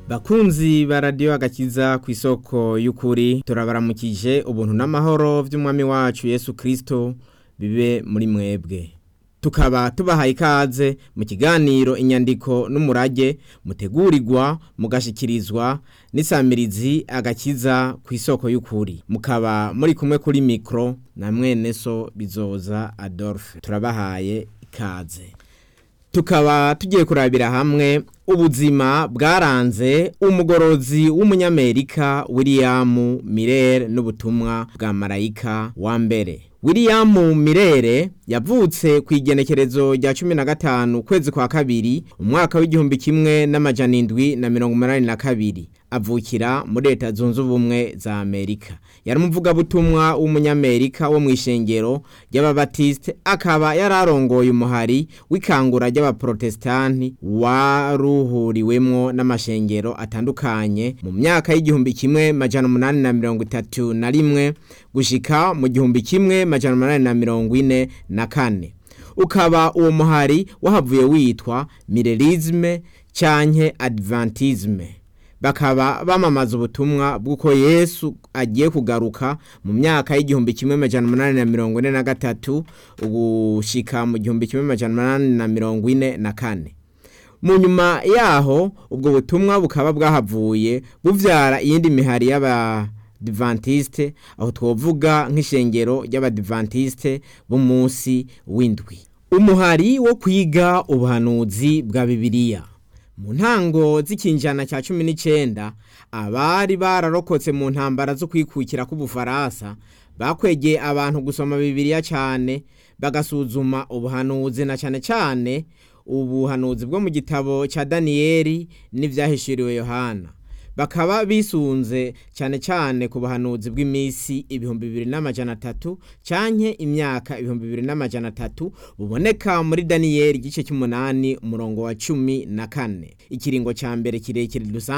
bakunzi ba radiyo agakiza ku isoko y'ukuri turabaramukije ubuntu n'amahoro by'umwami wacu yesu kirisito bibe muri mwebwe tukaba tubahaye ikaze mu kiganiro inyandiko n'umurage mutegurirwa mugashyikirizwa n'isamirizi agakiza ku isoko y'ukuri mukaba muri kumwe kuri mikoro na mwene so bizoza adolphe turabahaye ikaze tukaba tugiye kurabira hamwe ubuzima bwaranze umugorozi w'umunyamerika william mirere n'ubutumwa bwa marayika wa mbere william mirere yavutse ku igenekerezo rya cumi na gatanu ukwezi kwa kabiri umwaka w'igihumbi kimwe n'amajana indwi na mirongo umunani na kabiri avukira muri leta zunze ubumwe za amerika yari umuvugabutumwa w'umunyamerika wo mu ishengero ry'ababatisite akaba yari arongoye umuhari w'ikangura ry'abaprotesitanti waruhuriwemwo n'amashengero atandukanye mu myaka y'igihumbi kimwe majana umunani na mirongo itatu na rimwe gushika mu gihumbi kimwe majana umunani na mirongo ine na kane ukaba uwo muhari wahavuye witwa mirerizme canke adventisme bakaba bamamaza ubutumwa bw'uko yesu agiye kugaruka mu myaka y'igihumbi kimwe majana umunani na mirongo ine na gatatu gushika mu gihumbi kimwe majana umunani na mirongo ine na kane mu nyuma yaho ubwo butumwa bukaba bwahavuye buvyara iyindi mihari y'abadivantisite aho twovuga nk'ishengero ry'abadivantisite b'umunsi w'indwi umuhari wo kwiga ubuhanuzi bwa bibiliya mu ntango z'ikinjana cya cumi n'icyenda abari bararokotse mu ntambara zo kwikukira k'ubufaransa bakwegeye abantu gusoma bibiliya cyane bagasuzuma ubuhanuzi na cyane cyane ubuhanuzi bwo mu gitabo cya daniyeli n'ibyahishuriwe yohana bakaba bisunze cyane cyane ku buhanuzi bw'iminsi ibihumbi bibiri n'amajana atatu canke imyaka ibihumbi bibiri n'amajana atatu buboneka muri daniyeli igice cy'umunani umurongo wa cumi na kane ikiringo cya mbere kirekire dusanzwe